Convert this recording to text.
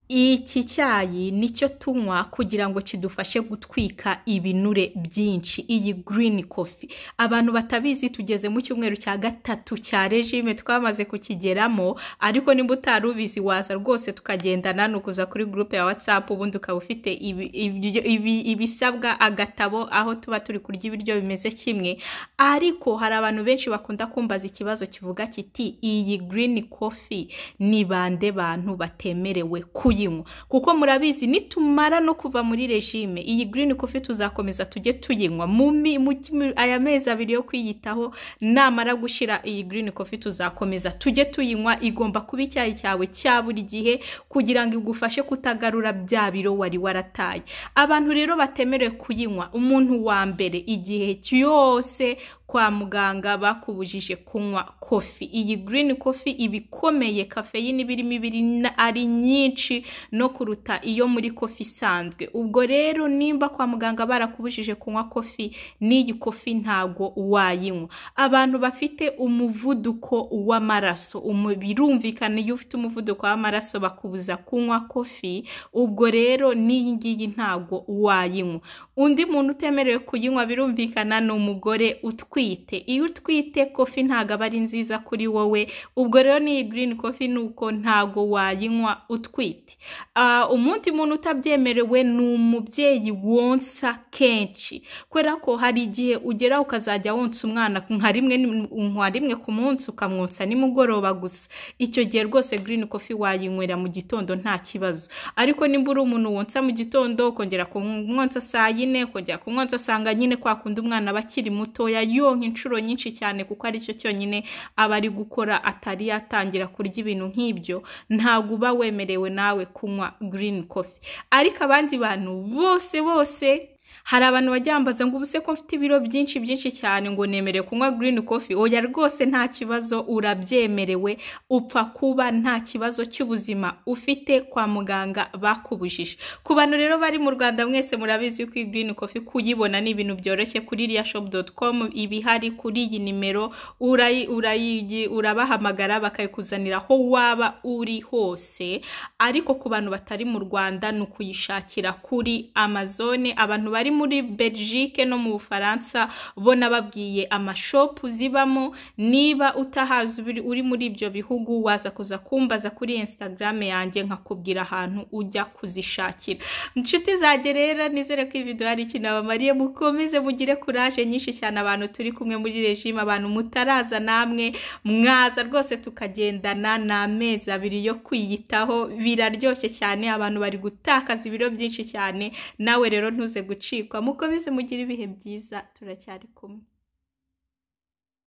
Iki cyayi nicyo tunywa kugira ngo kidufashe gutwika ibinure byinshi, iyi green coffee abantu batabizi tugeze mu cyumweru cya gatatu cya regime twamaze kukigeramo ariko nimba utari ubizi waza rwose tukagendana ni ukuza kuri groupe ya WhatsApp ubundi ukaba ufite ibi- ibyo- ibi- ibisabwa agatabo aho tuba turi kurya ibiryo bimeze kimwe ariko hari abantu benshi bakunda kumbaza ikibazo kivuga kiti iyi green coffee ni bande bantu batemerewe kuyinywa kuko murabizi nitumara no kuva muri regime iyi green coffee tuzakomeza tujye tuyinywa mu mi- mu- mu- aya mezi abiri yo kwiyitaho namara gushira iyi green coffee tuzakomeza tujye tuyinywa igomba kuba icyayi cyawe cya buri gihe kugira ngo igufashe kutagarura bya biro wari warataye abantu rero batemerewe kuyinywa umuntu wa mbere igihe cyose kwa muganga bakubujije kunywa kofi iyi green coffee iba ikomeye kafeyine iba irimo iba iri na- ari nyinshi no kuruta iyo muri kofi isanzwe ubwo rero nimba kwa muganga barakubujije kunywa kofi n'iyi kofi ntago wayinywa abantu bafite umuvuduko w'amaraso umu- birumvikana iyo ufite umuvuduko w'amaraso bakubuza kunywa kofi ubwo rero n'iyi ngiyi ntago wayinywa undi muntu utemerewe kuyinywa birumvikana ni umugore utwite iyo utwite kofi ntago aba ari nziza kuri wowe ubwo rero n'iyi green coffee nuko ntago wayinywa utwite Ah, umundi muntu utabyemerewe ni umubyeyi wonsa kenshi kubera ko hari igihe ugera ukazajya wonsa umwana nka rimwe ni- nka rimwe ku munsi ukamwonsa nimugoroba gusa icyo gihe rwose green coffee wayinywera mu gitondo nta kibazo ariko nimba uri umuntu wonsa mu gitondo ukongera kumwonsa saa yine ukongera kumwonsa asanga nyine kwa kundi umwana aba akiri mutoya yonka inshuro nyinshi cyane kuko aricyo cyonyine aba ari gukora atari yatangira kurya ibintu nk'ibyo ntabwo uba wemerewe nawe kunywa green coffee ariko abandi bantu bose bose hari abantu bajya bambaza ngo ubuse ko mfite ibiro byinshi byinshi cyane ngo nemerewe kunywa green coffee oya rwose nta kibazo urabyemerewe upfa kuba nta kibazo cy'ubuzima ufite kwa muganga bakubujije ku bantu rero bari mu rwanda mwese murabizi ko iyi green coffee kuyibona ni ibintu byoroshye kuri riyashop.com iba ihari kuri iyi nimero urayi urayi urabahamagara bakayikuzanira aho waba uri hose ariko ku bantu batari mu Rwanda ni ukuyishakira kuri Amazon abantu bari muri Belgique no mu Bufaransa bo nababwiye amashopu zibamo niba utahazi ubiri- uri muri ibyo bihugu waza kuza kumbaza kuri Instagram yanjye nkakubwira ahantu ujya kuzishakira inshuti zanjye rero nizere ko iyi video hari ikintu abamariye mukomeze mugire kuraje nyinshi cyane abantu turi kumwe muri regime abantu mutaraza namwe mwaza rwose tukagendana ni amezi abiri yo kwiyitaho biraryoshye cyane abantu bari gutakaza ibiro byinshi cyane nawe rero ntuze gucikwa mukomeze mugire ibihe byiza turacyari kumwe